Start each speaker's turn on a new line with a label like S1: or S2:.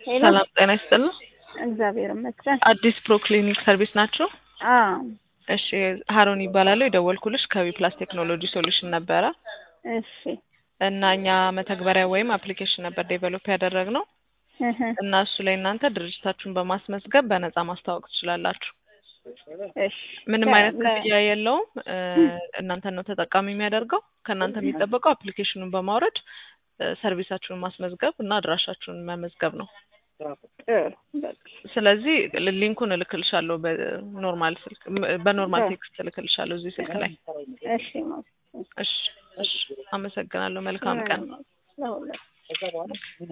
S1: ሄሎ
S2: ሰላም ጤና ይስጥልን።
S1: እግዚአብሔር ይመስገን።
S2: አዲስ ፕሮ ክሊኒክ ሰርቪስ ናቸው?
S1: አዎ
S2: እሺ ሀሮን ይባላለሁ። የደወልኩልሽ ከዊ ፕላስ ቴክኖሎጂ ሶሉሽን ነበረ
S1: እሺ
S2: እና እኛ መተግበሪያ ወይም አፕሊኬሽን ነበር ዴቨሎፕ ያደረግነው
S1: እህ
S2: እና እሱ ላይ እናንተ ድርጅታችሁን በማስመዝገብ በነፃ ማስተዋወቅ ትችላላችሁ።
S1: እሺ
S2: ምንም
S1: ለ-
S2: አይነት
S1: ለ-
S2: ክፍያ የለውም። እ፣ እናንተን ነው ተጠቃሚ የሚያደርገው። ከእናንተ የሚጠበቀው አፕሊኬሽኑን በማውረድ እ፣ ሰርቪሳችሁን ማስመዝገብ እና አድራሻችሁን መመዝገብ ነው።
S1: ጥሩ በቃ
S2: ስለዚህ ል- ሊንኩን እልክልሻለሁ በኖርማል ስልክ ም- በኖርማል
S1: እ።
S2: ቴክስት እልክልሻለሁ እዚህ ስልክ ላይ።
S1: እሺ ማ-
S2: እሺ እሺ፣ አመሰግናለሁ። መልካም ቀን።
S1: ለሁለት